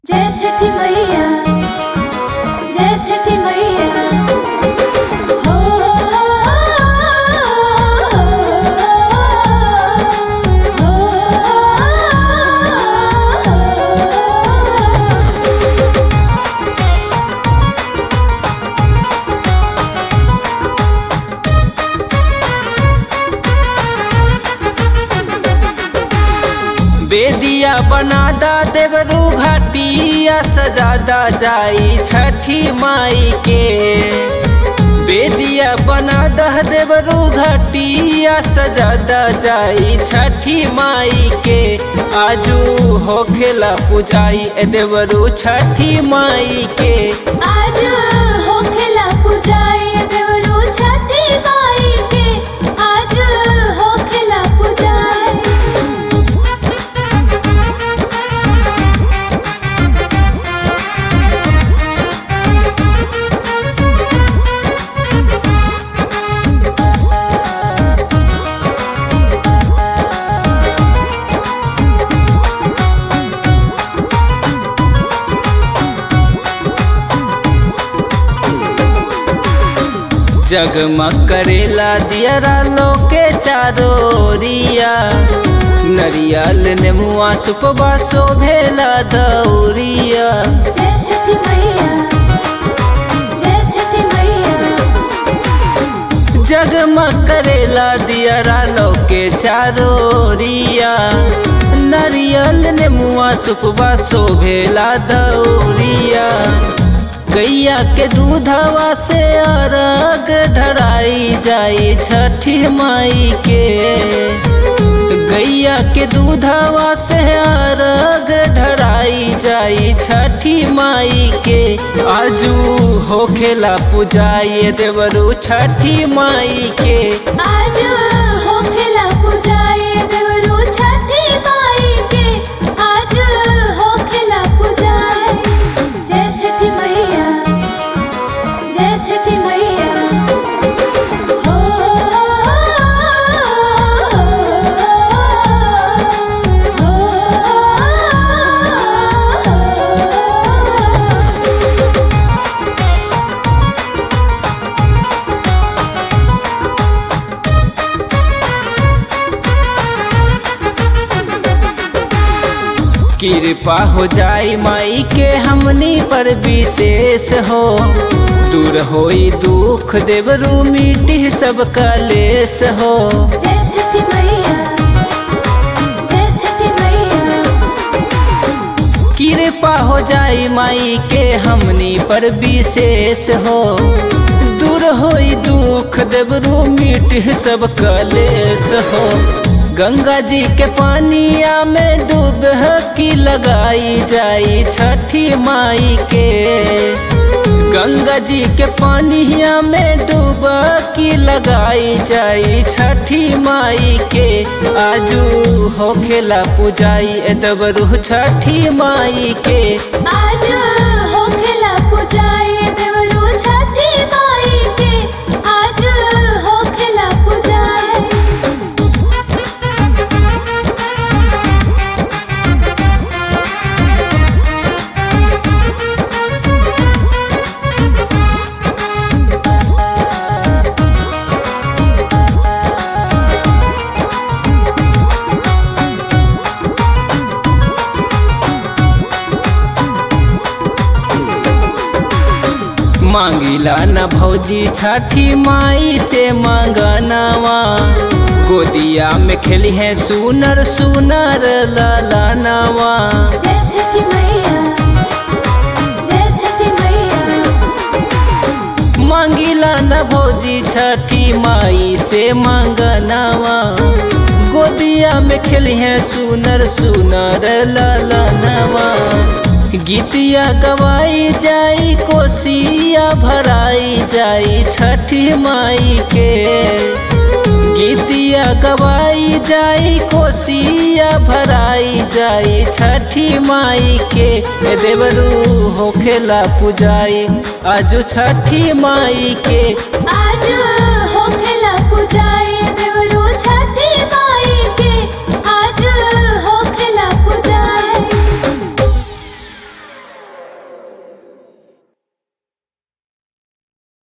जय छठी मैया जय छठी मैया हो बेदिया बनादा देवरू घाटिया सजादा जाई छठी माई के बेदिया बनादा देवरू घाटिया सजादा जाई छठी माई के आजू होखेला पुजाई ए देवरू छठी माई के आज होखेला पुजाई देवरू छठी माई के आज होखेला पुजाई जगमग करेला दियरा लोके चारोरिया नरियल नेमुआ सुपवा शोभेला दौरिया जय छठी मैया जय छठी मैया जगमग करेला दियरा लोके चारोरिया नरियल नेमुआ सुपवा शोभेला दौरिया गैया के दूधवा से अरग ढराई जाई छठी माई के गैया के दूधवा से अरग ढराई जाई छठी माई के आजू होखेला पुजाई देवरू छठी माई के आज होखेला पुजाई देवरू छठी माई के आज होखेला पुजाई जय छठी मैया जय छठी मैया हो कृपा हो जाई माई के हमनी पर विशेष हो दूर होई दुख देवरू मिटी सब कलेश हो जय छठी मैया जय छठी मैया कृपा हो जाई माई के हमनी पर विशेष हो दूर होई दुख देवरू मिट सब कलेश हो गंगा जी के पानिया में डूब की लगाई जाई छठी माई के गंगा जी के पानिया में डूब की लगाई जाई छठी माई के आजू होखेला पुजाई ए दबरू छठी माई के आज होखेला पुजाई देवरू छठी माई के आज होखेला पुजाई मांगिला न भौजी छठी माई से मांगनावा गोदिया में खेली है सुनर सुनर ललनावा जय छठी मैया जय छठी मैया मांगिला न भौजी छठी माई से मांगनावा गोदिया में खेली है सुनर सुनर ललनावा गीतिया गवाई जाई कोसिया भराई जाई छठी माई के गीतिया गवाई जाई कोसिया भराई जाई छठी माई के ए देवरू होखेला पुजाई आजू छठी माई के आज होखेला पुजाई देवरू छठी